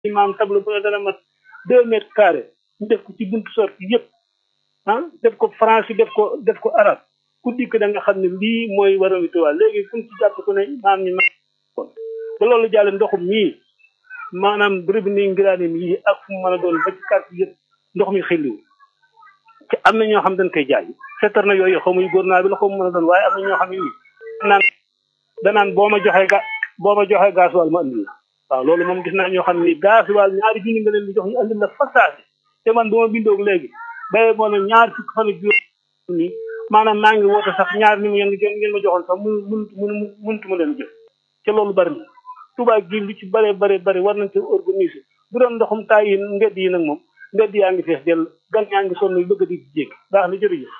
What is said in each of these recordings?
maam tableau bu ne dana mat deux mètres carrés ñu def ko ci buntu sorti yëpp ah def ko français def ko def ko arabe ku dikk da nga xam ne lii mooy waroon Tuubaa léegi fu ñu ci jàpp ku ne maam ñi ma ba loolu jàlle ndoxum mii maanaam béréb nii ngiraanim yi ak fu mu mën a doon ba ci quartier yëpp ndox mi xelliwu te am na ñoo xam dañ koy jaay seetar na yooyu xamuy gouvernement bi la ko mën a doon waaye am na ñoo xam ne nii naan danaan boo ma joxee ga boo ma joxee gasoil ma andil la waaw loolu moom gis naa ñoo xam ne nii gasoil ñaari junni nga leen di jox ñu andil la fasaasi te man bu ma bindoog léegi baye moo ne ñaar fukki fan ak juróom nii maanaam maa ngi woote sax ñaar ni mu ngeen ngeen ma joxoon sax mun mun mun muntu ma leen jëf te loolu bari na Tuubaa gi lu ci bare bare bare war nañ ci organiser bu doon ndoxum taay yi mbedd yi nag moom mbedd yaa ngi fees dell gan yaa ngi sonn bëgg di jéggi baax na jërëjëf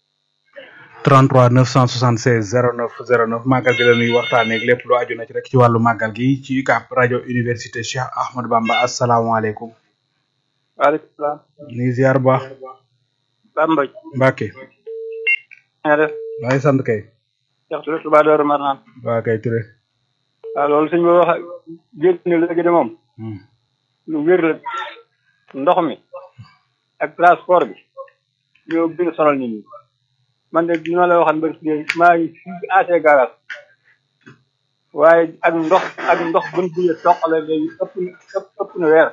33 976 09 09 màggal gi la ñuy waxtaanee lépp lu aju na ci rek ci wàllu màggal gi ci UCAB rajo université Cheikh Ahmadou Bamba asalaamaaleykum. waaleykum salaam. ñu ngi ziar bu baax. Bamba. Mbacke. nga def. maa ngi sant kay. Cheikh Touré Touba Darou Marnaan. waa kay Touré. waaw loolu suñ ko wax génn ne léegi de moom. lu wér la ndox mi ak transport bi ñoo gën a sonal nit ñi. man de ni ma la waxoon ba maa ngi fii AC garage waaye ak ndox ak ndox buñ buyee soqale léegi ëpp na ëpp na weer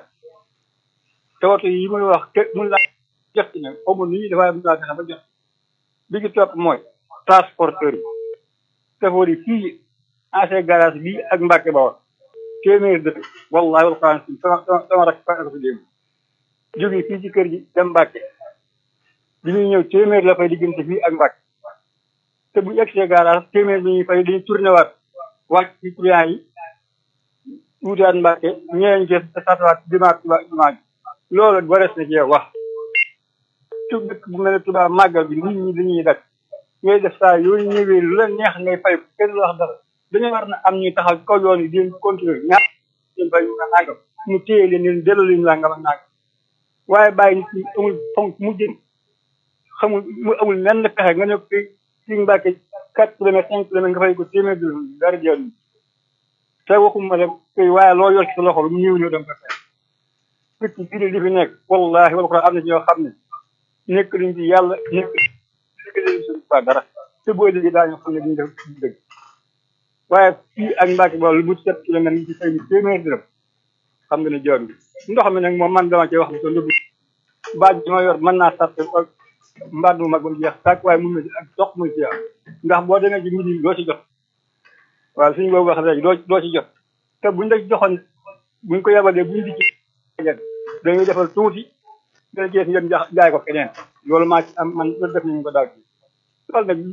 te woto yi muy wax te mun laa jot ci ne xawma ni ñuy dafay mun laa fexe ba jot bi ci topp mooy transporteur yi safoor yi fii AC garage bi ak Mbàkke ba woon téeméer dëkk wallahi wal xuraan si sama sama sama rak fa ko démb jóge fii ci kër gi dem Mbàkke bi ñuy ñëw téeméer la fay diggante fii ak Mbàkke te bu egsee garage téeméer bi ñuy fay dañuy tourné waat wàcc ci client yi wutaat Mbàkke ñeneen ci satawaat dimaat tuba jumaa ji loolu warees na cee wax tu dëkk bu mel ne Tuubaa màggal bi nit ñi dañuy dak ngay def saa yooyu ñëwee lu la neex ngay fay kenn lu wax dara dañoo war na am ñuy taxaw ci kaw yoon yi di leen contrôler ñaar leen fay ñu nangam mu téye leen leen delloo leen nangam ak nangam waaye bàyyi nit ñi amul fonk mu jëm xamul mu amul lenn pexe nga ne ko ci Mbàkke quatre kilomètres cinq kilomètres nga fay ko téeméer bi dara jël te waxuma la koy waaye loo yor ci sa loxo lu mu ñëw ñëw dem ko fay picc bii li fi nekk wallahi wala ko am na ci ñoo xam ne nekk luñ ci yàlla nekk nekk leen suñ fa dara te boo déggee daañu xam ne duñ def dëgg waaye fii ak Mbàkke ba lu mu sept kilomètres ñu ci fay ni téeméer dërëm xam nga ne jaadu ndox mi nag moom man dama cee wax ne ko ndëgg baaj bi ma yor mën naa sart mbaat mu mag ba mu jeex tàkk waaye mun na ci ak dox muy ci am ndax boo demee ci midi doo ci jot waaw suñu boobu wax léegi doo doo ci jot te buñ la joxoon buñ ko yebalee buñ di ci dañuy defal tuuti dana jeex ngeen jaay ko keneen loolu maa ci am man loolu def nañu ko daaw ci loolu nag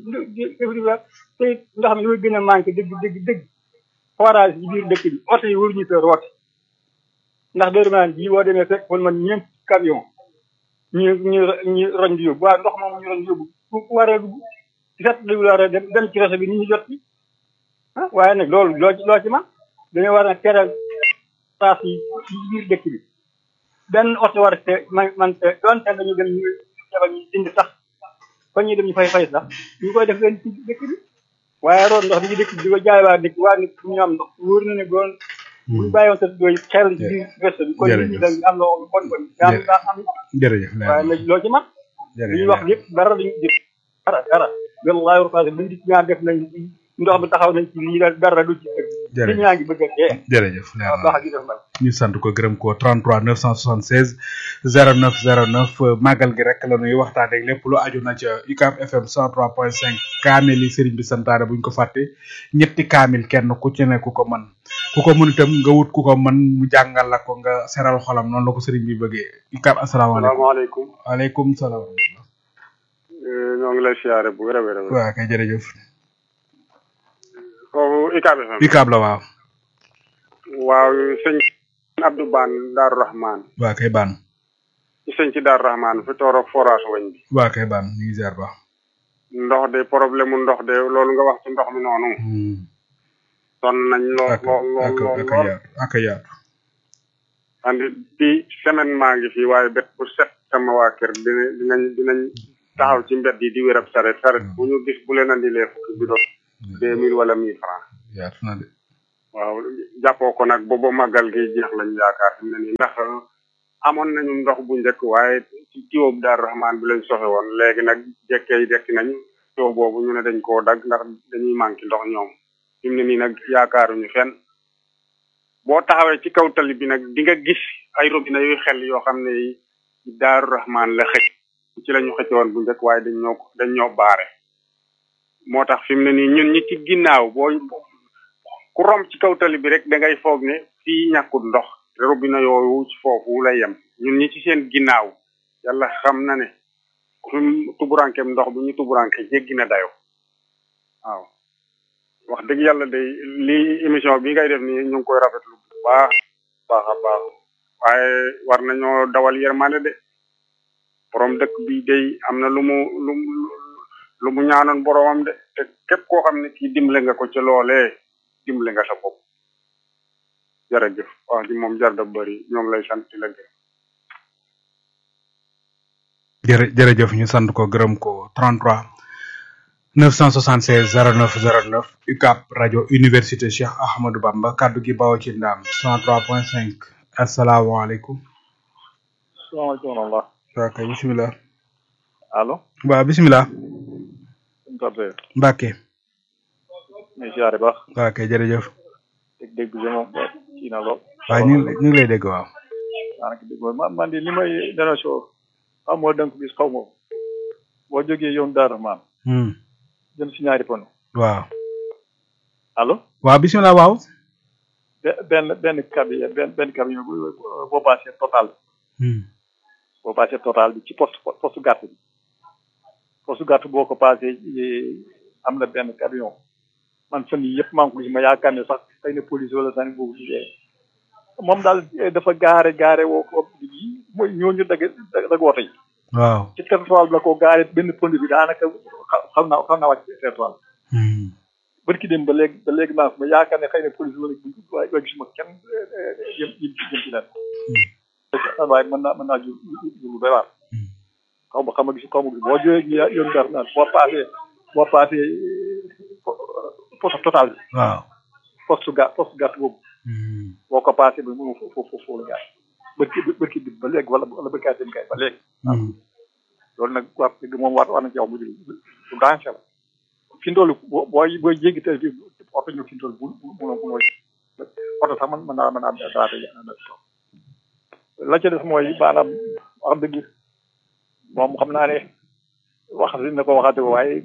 te ndox mi li muy gën a manqué dëgg dëgg dëgg forage ci biir dëkk bi oto yi waruñu fee roote ndax dërëmaan bii boo demee fekk wala man ñeent camion ñu ñu ñu roñ di yóbbu waaw ndox moom ñu roñ di yóbbu ku waree dugg ci set li war a dem dem ci réseau bi nit ñi jot ci ah waaye nag loolu loo ci loo ci man dañoo war a teral place yi ci biir dëkk bi benn oto war te man man te doonte dañu dem ñu jabal ñu dindi sax fa ñuy dem ñu fay fay sax ñu koy def leen ci dëkk bi waaye roon ndox bi ci dëkk bi di ko jaay waa dëkk waa nit ñu am ndox wóor na ne doon bu ñu bàyyiwoon sa doy xel ci biir réseau bi kon nit ñi dañ am loo bon bon daa daa am jërëjëf waaye nag loo ci man li ñuy wax lépp dara dañu jëf dara dara wallahi wa rahmatulah buñ di ñaan def nañ ndox mi taxaw nañ ci lii dara du ci dëgg li ñaa ngi bëgg a dee jërëjëf waaw baax gi def man ñu sant ko gërëm ko 33 976 09 09 màggal gi rek la ñuy waxtaanee lépp lu aju na ca UCAB FM 103.5 kaamil yi sëriñ bi santaane buñ ko fàtte ñetti kaamil kenn ku ci ne ku ko mën ku ko mën itam nga wut ku ko mën mu jàngal la ko nga seral xolam noonu la ko sëriñ bi bëggee UCAB asalaamaaleykum salaamaaleykum waaleykum salaam ñoo ngi lay siyaare bu wér a wér a wér waaw kay jërëjëf foofu UCAB FM UCAB la waaw waaw sëñ Abdou Ban Daaru Rahman waa kay baan ci sëñ ci Daaru Rahman fi tooroog forage wañ bi waa kay baan ñu ngi ziar baax ndox de problème mu ndox de loolu nga wax ci ndox mi noonu sonn nañ lool ak lool lool ak lool ak lool yaatu ak yaatu andi bi semaine maa ngi fi waaye bet bu set sama waa kër dina dinañ dinañ taxaw ci mbedd yi di wér ab saret saret bu ñu gis bu leen andilee fukki bidon deux mille wala mille francs yaatu na de waaw jàppoo ko nag booba màggal gi jeex lañ yaakaar fi mu ne nii ndax amoon nañu ndox bu njëkk waaye ci tiwóob Daaru Rahmaan bi lañ soxe woon léegi nag jekkee dekki nañu tiwo boobu ñu ne dañ koo dagg ndax dañuy manqué ndox ñoom fi mu ne nii nag yaakaaruñu fenn boo taxawee ci kaw tali bi nag di nga gis ay robinet yuy xel yoo xam ne Daaru Rahmaan la xëcc ci la ñu xëcc woon bu njëkk waaye dañ ñoo dañ ñoo baare moo tax fi mu ne nii ñun ñi ci ginnaaw boo ku romb ci kaw tali bi rek da ngay foog ne fii ñàkkul ndox te robinet yooyu ci foofu lay yem ñun ñi ci seen ginnaaw yàlla xam na ne suñ tuburankeem ndox bi ñu tuburanke jéggi na dayo waaw wax dëgg yàlla day lii émission bi ngay def nii ñu ngi koy rafetlu bu baax baax a baax waaye war nañoo dawal yërmande de borom dëkk bi day am na lu mu lu mu lu mu ñaanoon boromam de te képp koo xam ne kii dimbale nga ko ci loolee dimbale nga sa bopp jërëjëf wax ji moom jar da bëri ñoo ngi lay sant di la gërëm jërë jërëjëf ñu sant ko gërëm ko 33 976 09 09 UCAP rajo université Cheikh Ahmadou Bamba kaddu gi bawoo ci ndaam 103.5 asalaamaaleykum. salaamaaleykum wa rahmatulah. waaw kay bisimilah. allo. waaw bisimilah. suñu toppee. Mbacke. muy siyaare baax. waaw kay jërëjëf. dégg-dégg bi moom kii na lool. waaw ñu ngi ñu ngi lay dégg waaw. daanaka dégg man man de li may dénoncé xam moo dënk bis xaw ma boo jógee yoon Daaru Rahmaan jëm si ñaari pono waaw. allo. waaw bisimilah waaw. benn benn cabi benn benn camion boo passé total. boo passé total bi ci poste poste gàtt bi poste gàtt boo ko passé am na benn camion man fan yii yëpp maa ngi ko gis ma yaakaar ne sax xëy na police wala sànni boobu liggéey moom daal dafa gaare gaare woo ko mooy ñooñu dagg dagg woto yi. waaw ci territoire bi la ko gaare benn pont bi daanaka xam naa xam naa wàcc territoire bi. barki dem ba léegi ba léegi maa ma yaakaar ne xëy na police wala waaye waaye gisuma kenn yëm yëm jëm ci leen. waaye mën naa mën naa jur jur lu doy waar. xaw ma xam nga gis xaw ma gis boo jógee yoon dara naan boo paasee boo paasee poste total bi. waaw. poste ga poste gàtt boobu. boo ko paasee ba mu foofu foofu la gaar barki barki bi ba léegi wala wala barki dem kay ba léegi. loolu nag wax dëgg moom war war na ci wax mu jël lu danger la. fi ndoolu boo booy booy jéggi tey bi oto ñëw fi ndoolu bu bu bu bu oto sax man mën naa mën naa daate la ca des mooy maanaam wax dëgg moom xam naa ne wax na ko waxate ko waaye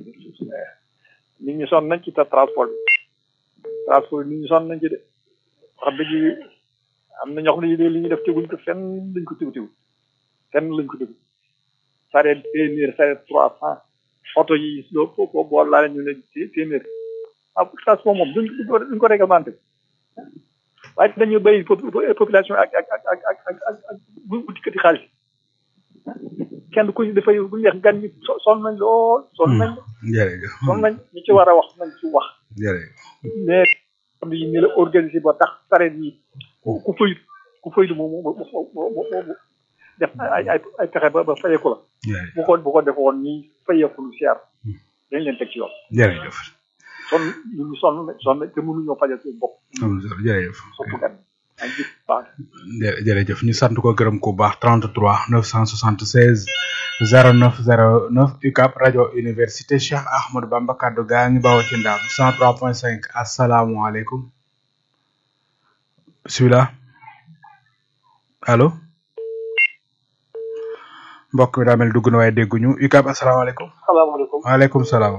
nit ñi sonn nañ ci ta transport bi transport bi nit ñi sonn nañ ci de wax dëgg am na ñoo xam ne li ñuy def teguñ ko fenn lañ ko tegu tegu fenn lañ ko tegu sareet téeméer sareet trois cent oto yi loo boo boo laa ñu ne téeméer ah transport moom duñ ko duñ ko réglementé waaye dañu béy population ak ak ak ak ak ak ak ak bu dikkati xaalis kenn ku ñu dafay bu ñu wax gan ñi sonn nañ lool. sonn nañ. jërëjëf sonn nañ ñi ci war a wax nañ ci wax. jërëjëf. mais xam yi ni la organisé ba tax sareet yi ku fayut ku fayut moom moo moo moo def ay ay ay pexe ba ba fayeeku la. bu ko bu ko defoon ñi fayeeku lu seer dañ leen teg ci yoon. jërëjëf. sonn ñu ngi sonn sonn te mënuñoo fajal seen bopp. jërëjëf. surtout gan ay gis baax. jërëjëf ñu sant ko gërëm ku baax 33 976 09 09 UCAP rajo université Cheikh Ahmadou Bamba kaddu gaa ngi bawoo ci ndaam 103.5 asalaamualeykum bisimilah allo mbokk mi daa mel dugg na waaye dégguñu UCAP asalaamaaleykum. salaamaaleykum. waaleykum salaam.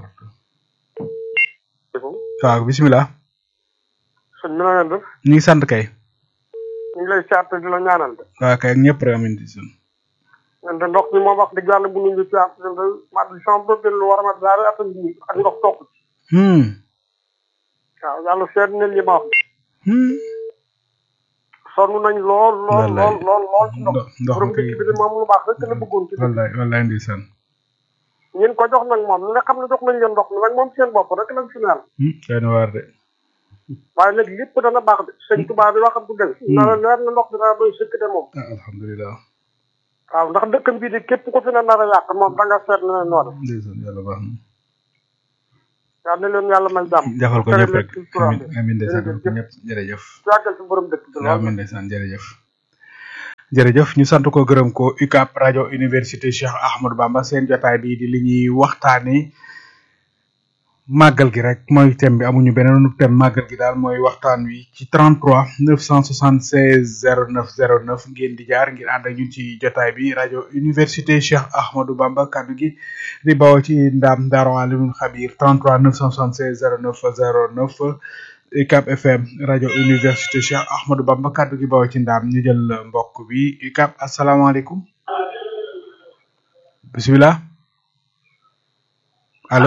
waaw bisimilah. sëñ bi na ngeen def. ñu ngi sant kay. ñu ngi lay siyaat di la ñaanal de. waaw kay ak ñëpp rek amin di sun ñun de ndox mi moom wax dëgg yàlla bu ñu ngi siyaat ñun de mat li sama bëgg lu war a mat ñaari at ak ndox topp ci. waaw yàlla seet na li ma wax. sonn nañ lool lool lool lool lool ci ndox. ndox borom dëkk bi de moom lu baax rek la bëggoon ci. wallaay wallaay ndeysaan. ñeen ko jox nag moom ñi nga xam ne jox nañ leen ndox mi nag moom seen bopp rek lañ fi naan. kay na waar de. waaye nag lépp dana baax de sëñ Tuubaa bi waxam du dëgg. na la leer na ndox bi dana doy sëkk de moom. ah alhamdulilah. waaw ndax dëkkam bii de képp ku fi ne nar a yàq moom da nga seet na ne noonu. ndeysaan yàlla baax na. yal na leen yàlla may jàmm defal ko tere ñëpp rek leen ci courant amin amin ndeysaan defal ko jërëjëf ñëpp jërëjëf yàggal ci borom dëkk bi lool amin ndeysaan jërëjëf jërëjëf ñu sant ko gërëm ko UCAB rajo université Cheikh Ahmadou Bamba seen jotaay bi di li ñuy waxtaane màggal gi rek mooy thème bi amuñu beneen thème màggal gi daal mooy waxtaan wi ci 33 976 09 09 ngeen di jaar ngir ànd ak ñun ci jotaay bi rajo université Cheikh Ahmadou Bamba kaddu gi di bawoo ci ndaam Daaru Alimul Xabir 33 976 09 09 UCAB FM rajo université Cheikh Ahmadou Bamba kaddu gi bawoo ci ndaam ñu jël mbokk bi UCAB asalaamaaleykum bisimilah allo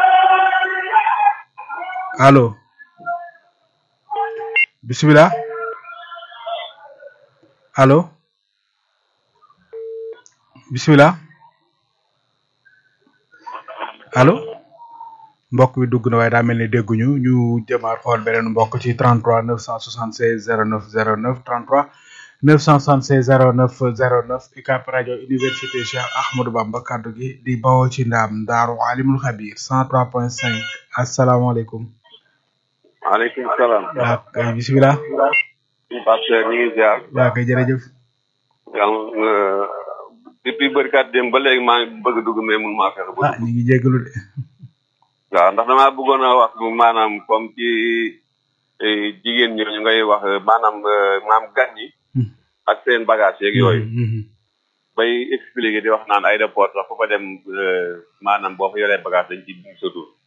allo bisimilah allo bisimilah allo mbokk bi dugg na waaye daa mel ni dégguñu ñu jëmaat xool beneen mbokk ci 33 976 09 09 33 976 09 09 UCAB rajo université Cheikh Ahmadou Bamba kaddu gi di bawoo ci ndaam Daaru Alimul Xabir 103.5 asalaamaaleykum. maaleykum salaam. waaw kay bisimilah. Pasteur ñu ngi ziar. waaw kay jërëjëf. yàlla depuis bërkaat dem ba léegi maa ngi bëgg a dugg mais mun maa fexe ba ah dugg. ñu ngi jégalu de. waaw ndax damaa bëggoon a wax maanaam comme ci eh, jigéen ñooñu ngay wax eh, maanaam eh, maam gan ñi Hmm. ak seen bagage yeeg yooyu. Mhm. bay expliquer di wax naan aéroport sax fu fa dem eh, maanaam boo fa yoree bagage dañ ci bind sa tur.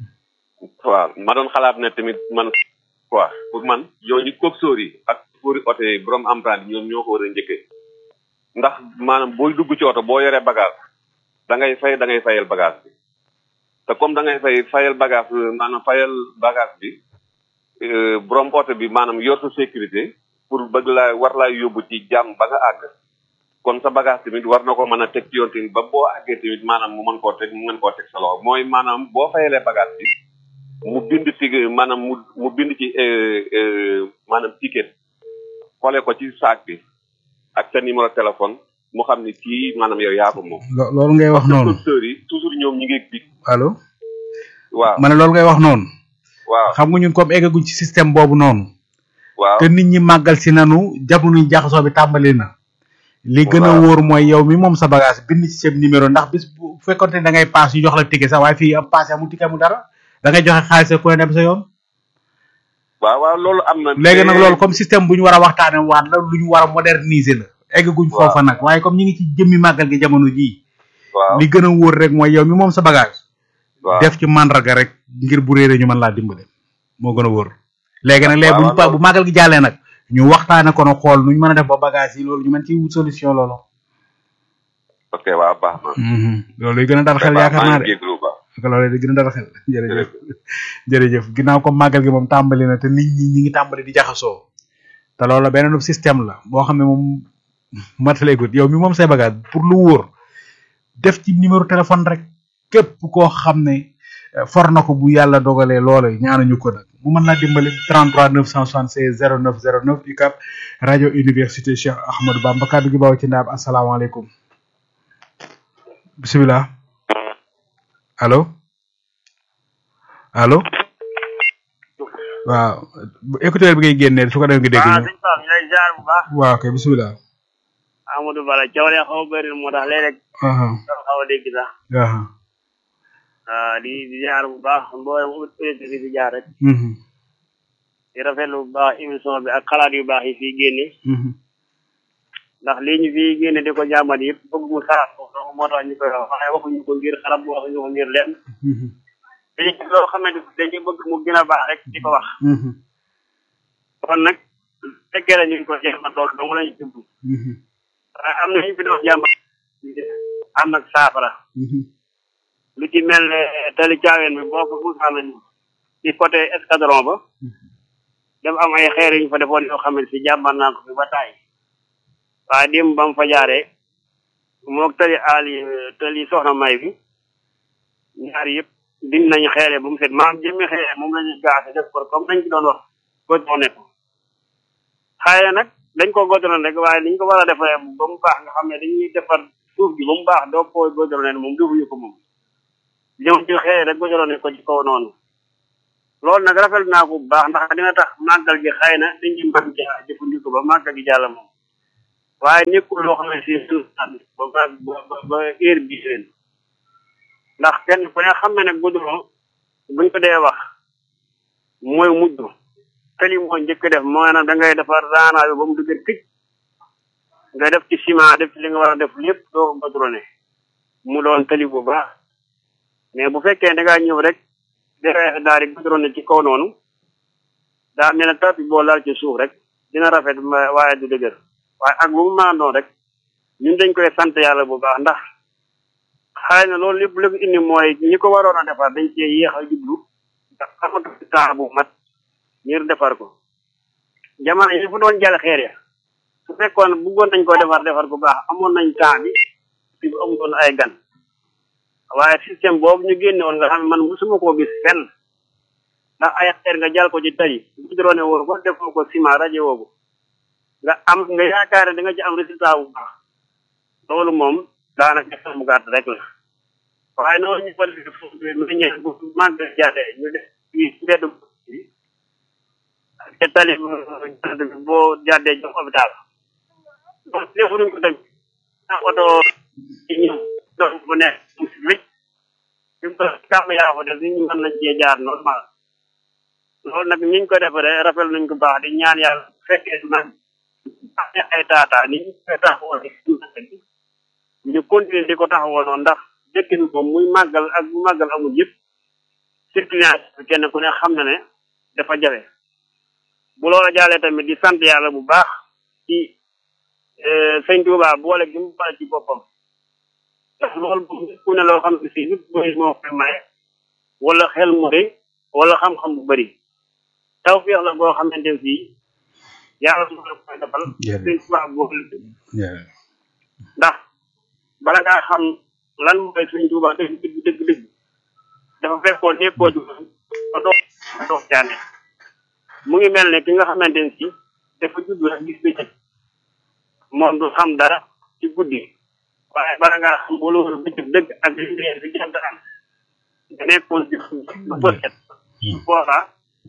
waaw ma doon xalaat ne tamit man quoi pour man ñooñu coxeur yi ak pour oto yi borom emprunté ñoom ñoo ko war a njëkkee ndax maanaam booy dugg ci oto boo yoree bagage da ngay fay da ngay fayal bagage bi te comme da ngay fay fayal bagage maanaam fayal bagage bi euh, borom oto bi maanaam yor sa sécurité pour bëgg laa war laa yóbbu ci jàmm ba nga àgg kon sa bagage tamit war na ko mën a teg ci yoon tamit ba boo àggee tamit maanaam mu mën koo teg mu mën koo teg sa loxo mooy maanaam boo fayalee bagage bi mu bind ci maanaam mu mu bind ci euh, euh, maanaam ticket xoolee ko ci saak bi ak sa numéro téléphone mu xam ni kii maanaam yow yaa ko moom. lo- loolu ngay wax noonu conducteurs yi toujours ñoom ñi ngi big allo. waaw ma ne loolu ngay wax noonu. waaw xam nga ñun comme eggaguñ ci système boobu noonu. waaw te nit ñi màggal si nanu jamono jaxasoo bi tàmbali na. li gën a Waaw. wóor mooy yow mi moom sa bagage bind ci seen numéro ndax bis bu fekkonte ne da ngay paas ñu jox la ticket sax waaye fii am paas amul ticket amul dara da ngay joxe xaalis rek ku ne dem sa yoon. waaw waaw loolu am na. léegi nag mais- loolu comme système bu ñu war a waxtaane waat la lu ñu war a moderniser la. eggaguñ Waaw. foofa nag waaye comme ñi ngi ci jëmmi màggal gi jamono jii. waaw li gën a wóor rek mooy yow mi moom sa bagage. waaw def ci mandarga rek ngir bu réeré ñu mën laa dimbale moo gën a wóor léegi nag léegi bu ñu pa- bu màggal gi jàllee nag ñu waxtaane ko nag xool nu ñu mën a def ba bagage yi loolu ñu mën ci wut solution loolu ok waaw baax na. loolu yi gën a dal xel yaakaar naa maa de ngi jégalu ba. ak loolu di gën a dal xel jërëjëf jërëjëf ginnaaw comme màggal gi moom tàmbali na te nit ñi ñi ngi tàmbali di jaxasoo te loolu beneen système la boo xam ne moom mataleegut yow mi moom say bagage pour lu wóor def ci numéro téléphone rek képp koo xam ne eh, for na ko bu yàlla dogalee loola ñaanuñu ko nag mu mën laa dimbali 33 976 09 09 UCAB rajo université Cheikh Ahmadou Bamba kaddu gi baaw ci ndaam asalaamaaleykum bisimilah allo allo waaw bu écouteur bi ngay génnee su ko defee nga dégg waaw ñu sëñ Pape ñu lay jaar bu baax waaw kay bisimilah Amadou Bala coow lee xaw a bëri moo tax léeg-léeg aha doo xaw a dégg sax aha waaw di di jaar bu baax mboolem auditeur yi di jaar rek mhm di rafetlu bu baax émission bi ak xalaat yu baax yi fii génne mhm ndax lii ñu fii génne di ko jàmbat yëpp bëgg mu xalaat ko donc moo tax ñu koy wax waaye waxuñu ko ngir xarab waxuñu ko ngir lenn mhm dañu gis loo xamante ni dañuy bëgg mu gën a baax rek di ko wax mhm kon nag su fekkee la ñu ngi ko jàmbat loolu dong lañu jublu mhm waaye am na ñu fi doon jàmbat am nag saafara mhm lu ci mel ne tali caaween bi boo ko musaana ci côté escadron ba dafa am ay xeer yu ñu fa defoon yoo xam ne si jàmbar naa ko fi ba taay waaye démb ba mu fa jaaree moog tali aali tali soxna may bi ñaar yëpp din nañu xeere ba mu set maam jëmmi xeere moom la ñuy gaase def ko comme nañ ci doon wax goudron ne ko xëy nag dañ ko goudron rek waaye liñ ko war a defee ba mu baax nga xam ne dañuy defar suuf gi ba mu baax doo ko goudron ne moom defuñu ko moom ñoom ci xeere rek goudron ne ko ci kaw noonu loolu nag rafetlu naa ko bu baax ndax dina tax màggal gi xëy na dañuy mën caa jëfandikoo ba màggal gi jàll moom waaye nekkul loo xam ne si ba ba ba heure bii leen ndax kenn ku ne xam na ne goudron buñ ko dee wax mooy mujj tali moo njëkk def maanaam da ngay defar raanaa bi ba mu dëgër këj nga def ci ciment def ci li nga war a def lépp doo ko goudronné mu doon tali bu baax mais bu fekkee da ngaa ñëw rek defee daal di goudronné ci kaw noonu daa mel ne tapi boo laal ci suuf rek dina rafet waaye du dëgër waaye ak lu mu mën a doon rek ñun dañ koy sant yàlla bu baax ndax xëy na loolu lépp lépp indi mooy ñi ko waroon a defar dañ cee yéex a jublu ndax amatu temps bu mat ngir defar ko jamono yi fu doon jàll xeer ya su fekkoon bëggoon nañ ko defar defar bu baax amoon nañ temps bi fi bu amutoon ay gan waaye système boobu ñu génne woon nga xam ne man musuma koo gis fenn ndax ay xeer nga jàll ko ci tali bu drone woo ko defoo ko ciment rajo woogu nga am nga yaakaar ne da nga ci am résultat bu baax loolu moom daanaka xel mu gàtt rek la waaye noonu ñu fal nu ñe bu màgg jàlle ñu def fii mbedd bi te tali bi boo jàddee jox hôpital donc defuñu ko tamit ndax oto ci ñëw dox bu nekk mu si wécc fi mu kàmm yaa fa def nit ñi mën nañ cee jaar normal loolu nag ñiñ ko defaree rafet nañ ko baax di ñaan yàlla fekkee man ay taataa ni ñu koy taxawoo ñu continuer di ko taxawoo noonu ndax dëkk bi moom muy màggal ak bu màggal amul yëpp circulation bi kenn ku ne xam na ne dafa jafe bu loola jàllee tamit di sant yàlla bu baax ci sëñ Tuubaa boole gi mu boole ci boppam ndax loolu moom ku ne loo xam ne si nit mooy moo koy maye wala xel mu rëy wala xam-xam bu bëri tawfeex la boo xamante ne fii yàlla su ko koy defal sëñ Tuubaa boole ndax bala ngaa xam lan mooy sëñ Tuubaa dëgg dëgg dëgg dëgg dafa fekkoon nekkoo ci ba dox dox caane mu ngi mel ne ki nga xamante ne si dafa judd rek gis bëccëg moom du xam dara ci guddi waaye bala ngaa xam ba loolu bëccëg dëgg ak li leer bi jant am nga nekkoon ci ba bëccëg boobaa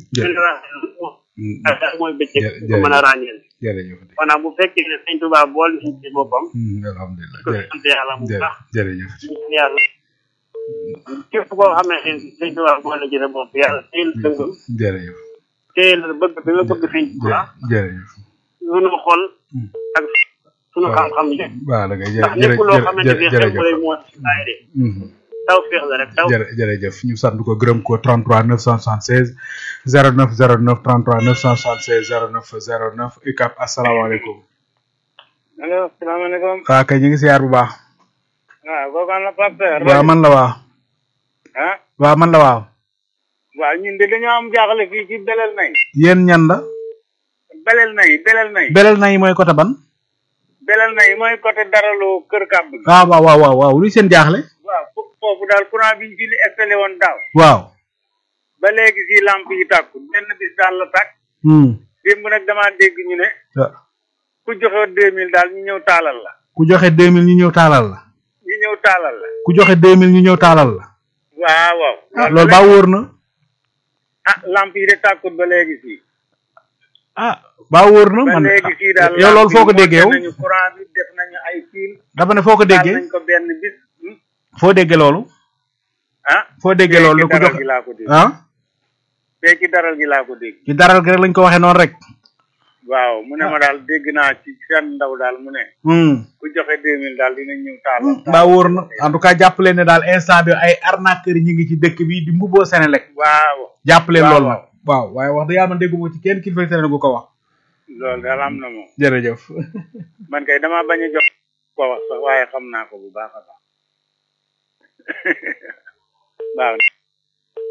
dara mooy bëccëg ko mën a ràññeel jërëjëf maanaam bu fekkee ne sëñ Tuubaa bool ñu ci boppam alhamdulilah ko sant yàlla bu baax jërëjëf ñaan yàlla képp koo xam ne sëñ Tuubaa boole ci sa bopp yàlla teel dëngam jërëjëf teel bëgg bi nga bëgg sëñ Tuubaa jërëjëf sunu xol ak sunu xam-xam yi waaw da ngay ndax lépp loo xamante ne xel bu lay moo ay de taw feex la rek taw jërëjëf ñu sant ko gërëm ko 33 976 09 09 33 976 09 09 UCAB asalaamaaleykum. allo salaamaaleykum. waaw kay ñu ngi siyaar bu baax. waaw kooku am na Pape Seer. waaw man la waaw. ah. waaw man la waaw. waaw ñun de dañoo am jaaxle fii ci belel nay. yéen ñan la. belel nay belel nay. belel nay mooy côté ban. belel nay mooy côté daralu kër kàbb gi. waaw waaw waaw waaw luy seen jaaxle. waaw foofu daal courant bi ñu fi installé woon daaw. waaw. ba léegi si lamp yi tàkku benn bis daal la tàkk. démb nag damaa dégg ñu ne. ku joxe deux mille daal ñu ñëw taalal la. ku joxe deux mille ñu ñëw taalal la. ñu ñëw taalal la. ku joxe deux mille ñu ñëw taalal la. waaw waaw. loolu baa wóor na. ah lamp yi de tàkkut ba léegi fii. ah baa wóor na man ba léegi fii daal yow loolu foo ko déggee yow. nañu courant bi def nañu ay fil. dafa ne foo ko déggee nañ ko benn bis. foo déggee loolu. ah. foo déggee loolu ku joxe gi laa ko dégg. ah. tey ci daral gi laa ko dégg. ci daral gi rek lañ ko waxee noonu rek. waaw mu ne ma daal dégg naa ci seen ndaw daal mu ne. ku joxe deux mille daal dinañ ñëw taal. mbaa wóor na en tout cas jàpp leen ne daal instant bi ay arnaqueurs ñi ngi ci dëkk bi di mbubboo Senelec. waaw. jàpp leen loolu nag. waaw waaye wax dëgg yàlla man dégguma ci kenn kilifa Senelec gu ko wax. loolu daal am na moom. jërëjëf. man kay damaa bañ a jox ko wax sax waaye xam naa ko bu baax a baax. waaw.